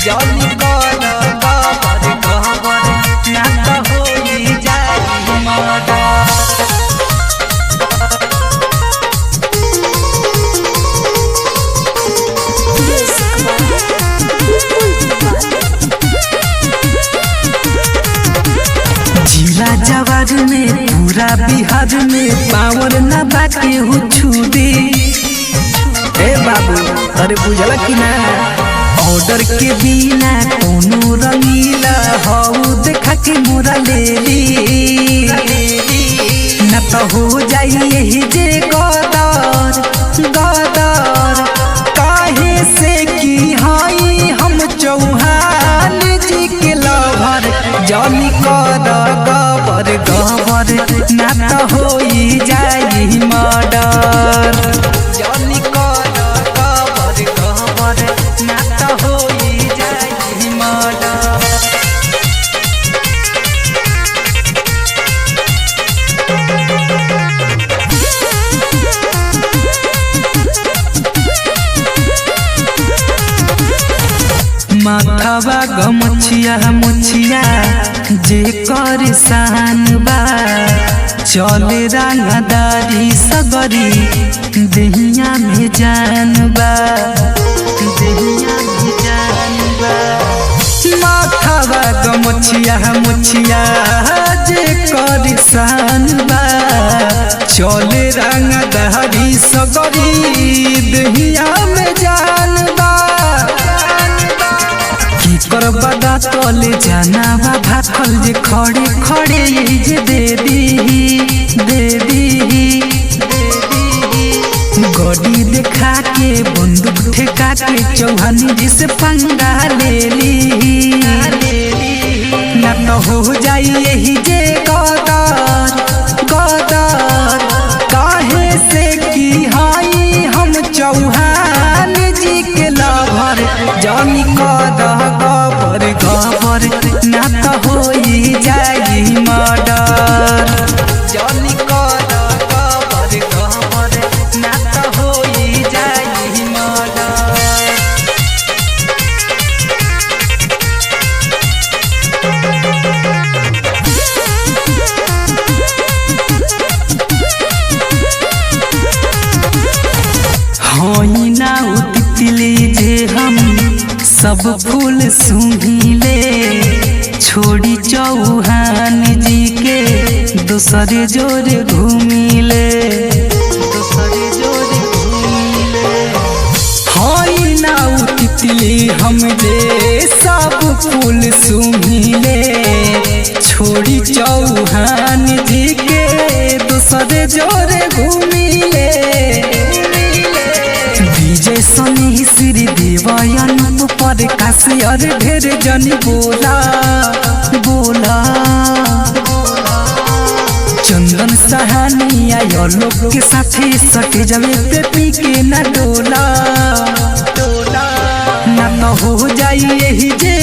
जनी कर गबर गबर ना त होई जाई मर्डर जिला जवार में पूरा बिहार में पावर ना बाके हो छुदी ए बाबू अरे बुझला कि ना ऑर्डर के बिना कोनो रंगीला हऊ देखा के मोरा ले ली ना तो हो जाई यही जे गदर गदर काहे से की हई हम चौहान जी के लवर जनी कर गबर गबर ना तो होई जाई मर्डर जनी कर गबर गबर ना तो होई जाई मर्डर माथावा गमछिया मुछिया जे कर शान बा चले रंगदारी सगरी दहिया में जान बा दहिया में जान बा माथावा गमछिया मुछिया जे कर शान बा चले रंगदारी सगरी दहिया में जान बा की कर बदा तले जाना बा भाखल जे खड़े खड़े यही जे दे दी दे दी गड़ी देखा के बंदूक ठेका के चौहानी जी से पंगा ले ली ना तो हो जाई यही जे गदर गदर काहे से की हाई हम चौहान जी के लभर जानी कद गबर गबर ना तो होई जाई मर्डर जानी कद गबर गबर ना तो होई जाई मर्डर होई ना उतितली जे हम सब फूल सूंघिले छोड़ी चौहान जी के दूसरे जोरे घूमिले दूसरे जोरे घूमिले होई ना उतितली हम जे सब फूल सूंघिले छोड़ी चौहान जी के दूसरे जोरे घूमिले विजय सनी श्री देवयन पर काशियर ढेर जनी बोला बोला चंदन सहानिया यो लोग के साथे सटे जवे पे पी के ना डोला डोला ना तो हो जाई यही जे